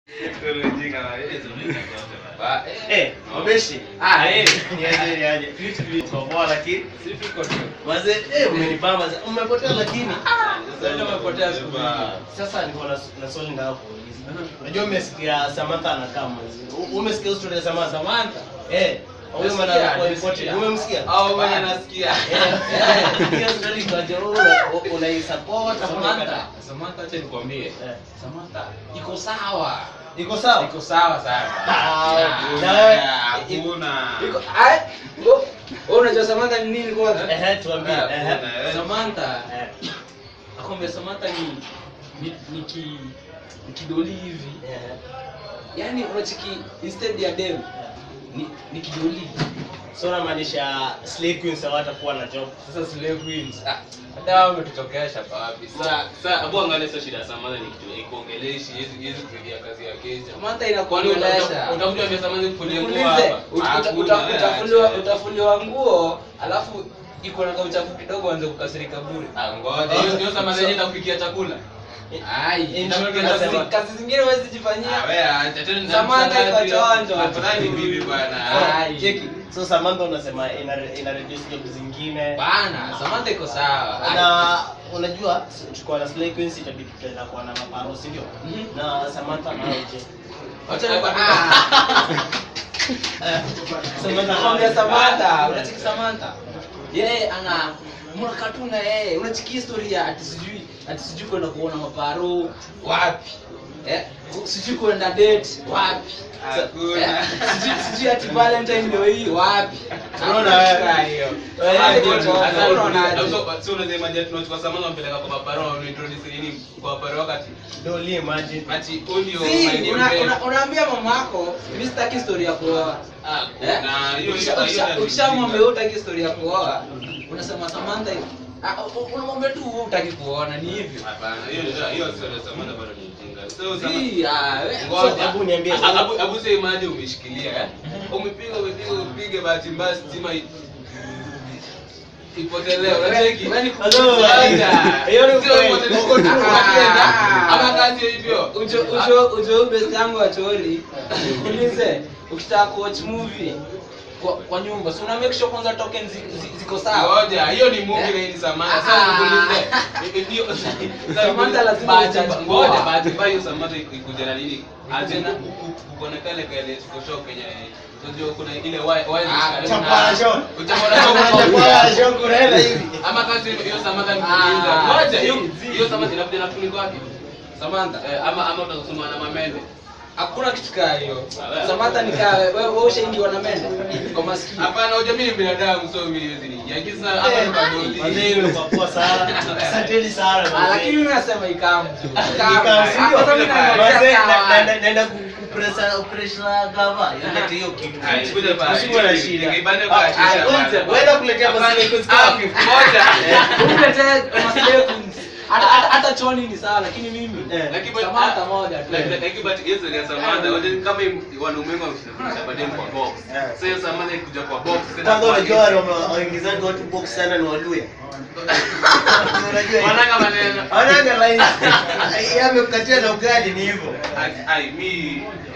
Ba- Eh, Obeshi. Ah, eh. Niaje niaje. Vitu vitu poa lakini. Si tuko tu. Mazee, eh umenibamba. sana. Umepotea lakini. Sasa ndio umepotea siku nyingi. Sasa niko na na swali nataka kuuliza. Unajua umesikia Samantha anakaa mazee. U- Umesikia story ya Samantha? Samantha. Eh, huyo Nasikia, mwana kwa nasikia. important. Umemsikia? Au mwenye nasikia. Eh, eh, hiyo story kwa Jororo unaisupport ama Samantha, unaikataa? Samantha acha nikwambie. Eh. Samantha iko sawa. Iko sawa? Iko sawa sana. Ah, Ah, na wewe- hakuna. Iko- ai, ngo- wewe unajua Samantha ni nini kwanza? Ehe, tuambie. Ah, Ehe. kuna, Samantha, Eh, akwambia Samantha ni ni ni ki ni kidoli hivi. eh, Yaani unachiki instead ya dem eh. Ni ni kidoli. So unamaanisha slay queens hawatakuwa na job. Sasa slave queens. Ah, hata wao wametutokesha wapi? Sasa Sasa abu angalia sio shida Samantha ni kitu ikuongeleshi hizi hizi kusaidia kazi ya kesha. Samantha Kwani inakuongelesha. utakuja vya Samantha kufulia nguo Ulize, hapa? uta- uta- Hakuna, uta- utafuliwa acha. utafuliwa nguo alafu iko na kauchafu kidogo anze kukasirika bure. Ah, ngoja hiyo ndio Samantha yenyewe itakupikia chakula. ai, In itakuwa short, kazi- nasema- Kazi kazi zingine huwezi Ah, jifanyia. wewe acha tena Samantha iko chonjo. Afadhali bibi bwana. Ai. Cheki. So Samantha unasema ina ina reduce job zingine. Bana, Samantha iko sawa. Ai. Na unajua tuko na slay queens itabidi tutaenda kuwa na maparo, si ndio? Mhm. Na Samantha nayo je? Wacha nikwambie- ah. Samantha Nakwambia nayo- Samantha, Ah, unachiki Samantha. yeye ana mwana katuna yeye unachiki historia ati sijui ati sijui kwenda kuona maparo wapi eh sijui kwenda date wapi Hakuna. Eh, sijui sijui ati valentine ndio hii wapi Unaona wewe? Hakuna hiyo Wewe, Samantha ndio iko tu- chonjo. Sasa Unaonaje? unajua sio unasema je tunachukua Samantha mpeleka kwa paparo au introduce nini kwa paparo wakati Doli imagine. ati audio Si, una- una- unaambia mamako mi sitaki story ya kuoa Ah, Eh? kuna hiyo Ukisha- hiyo- ukisha- hiyo- ukishamwambia wewe hutaki story ya kuoa unasema Samantha ah, u- u- unamwambia tu wewe hutaki kuona ni hivyo Hapana, hiyo ndio hiyo sio ndio Samantha bado ni mjinga. Sio Samantha. Si, ah, we- Ngoja. hebu niambie. Ah, Abu abu sasa imagine umeshikilia eh? Umepiga umepiga upige bahati mbaya stima i- ipotelee. Unacheki? Wewe ni Hello. Ngoja. Hiyo ni Sio kweli. ipotelee, uko tu Ah. unakwenda. Ama kazi hivyo. Ujo ujo ujo best yangu wa choli. Ulize, ukitaka kuwatch movie kwa, kwa nyumba si una make sure kwanza token zi, zi, ziko sawa Ngoja, hiyo ni movie Eh? na hii ni Samantha. Ah. Sasa nikuulize. Ndio. Samantha lazima Bahati- ujudge Ngoja, poa. bahati mbaya hiyo Samantha ikuja na nini? Aje Ikuja na- kuko na kale kale show Kenya. Unajua kuna ile why why Ah, Chapala John. Chapala Chapala John kurela hivi. ama kazi hiyo Samantha Ah, nikuuliza. Ngoja, hiyo zi- hiyo Samantha inakuja na funiko wapi? Samantha Eh, ama ama utasoma na mamende. hakuna kitu kaa hiyo Ah, wewe. Samantha nikaa wewe wewe ushaingiwa na mende kwa masikio Hapana, unajua mimi ni binadamu so mimi hizi ni. Yakini sana hapa ni Wazee madoli. imekuwa poa sana. Asanteni sana. Ah, lakini mimi nasema ikamu Nikamsikia. Hata mimi naangalia Wazee sawa. na- naenda naenda kupresa kupresa gava. Ilete hiyo kitu. Ai, kuja basi. Usiwe na shida. Ningepande kwa Ah, shisha ah, bwana. Wewe kuletea Hapana, masile kwa ah, skafu. moja. Umletee maslay queens. hata hata- hata choni ni sawa lakini mimi Eh. Lakini Samantha moja tu. Like- like- like but Yesu ya Samantha, wajua kama im- wanaume wengi wameshirikisha baadaye kwa box. Eh. Sasa hiyo Samantha ikuja kwa box. tena Kwanza kwa- unajua wale wame- waingizaji watu box sana ni waluya. Unajua Wananga maneno. Wananga line. Yeye amekukatia na ugali ni hivyo. Ai, ai, mi